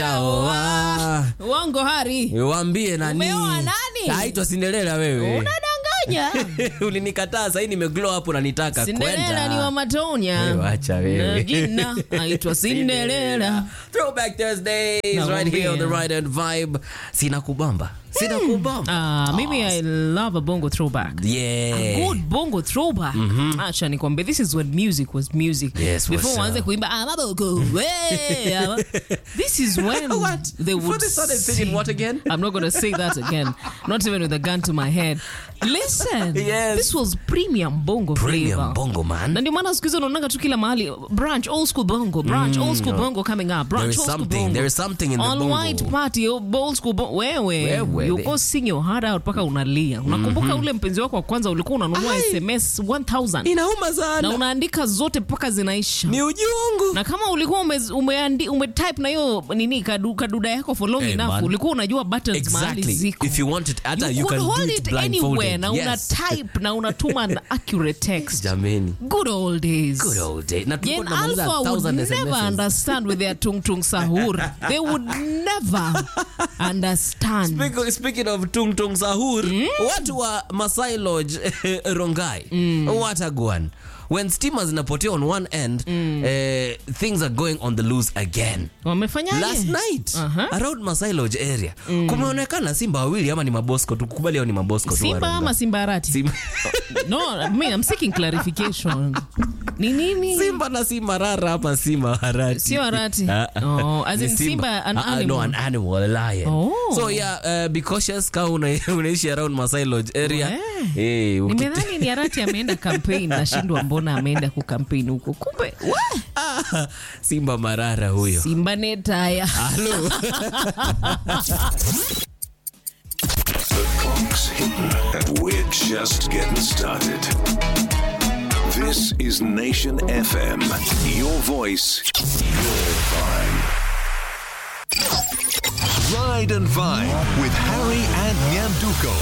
Oa. Uongo Hari. Waambie nani? Umeoa nani? Haitwa Cinderella wewe. Unadanganya. Ulinikataa sasa nime glow up unanitaka Cinderella ni wa kwenda. Matonya. Wewe acha wewe. Na Jina aitwa Cinderella. Throwback Thursdays Nakwambia. right here on the right and vibe. Sina kubamba. Sina kubamba. Ah, mimi I love a bongo throwback. Yeah. Good bongo throwback. Acha nikwambie this is when music was music. Yes, Before what's waanze up? kuimba ah maboko. Hey, ah, This is when What? they Before would they started singing sing- what again? I'm not going to say that again. Not even with a gun to my head. Listen. Yes. This was premium bongo Premium flavor. bongo man. na ndio maana siku hizi unaonaga tu kila mahali branch old school bongo branch old school bongo coming up branch There is old school something. bongo There is something in the all bongo. white party old school bongo wewe Wewe. you go sing your heart out mpaka unalia unakumbuka ule mpenzi wako wa kwanza ulikuwa unanunua Ai. sms 1000 Inauma na sana. unaandika zote mpaka zinaisha Ni ujungu. na kama ulikuwa ume, umeandi, umetype na hiyo nini kadu, kaduda yako for long Hey, enough man. ulikuwa unajua buttons mahali Exactly. ziko If you want it, hata you, you can could do hold it it anywhere blindfolded. na una Yes. type na unatuma an accurate text Jameni. good old days Good old day. Na tulikuwa Yen tunamaliza Alpha would 1000 never SMSs. understand with their tung tung sahur. They would never understand. Speaking, speaking of tung tung sahur watu wa Masai Lodge Rongai watagwan when stima zinapotea on one end eh, things are going on the loose again Wamefanyaje? last night Aha. around Masai Lodge area kumeonekana simba wawili ama ni mabosko tukubali hao ni mabosko tu wa Simba Rongai. ama Simbarati? Simba, No, I mean, I'm seeking clarification. Ni nini? simba na si marara ama si maharati Sio harati. Ah, ah. Oh, as Ni in Simba, an Ah, ah, animal. no, an animal, a lion. Oh. So yeah, uh, be cautious kama una, unaishi around Masai Lodge area. We. Eh, uki- nimedhani ni arati ameenda campaign nashindwa mbona ameenda kukampaign huko kumbe we, Ah, Simba marara huyo. simba netaya Hello. The clock's hidden, and we're just getting started. This is Nation FM. Your voice, your vibe. Ride and Vine with Harry and Nyanduko.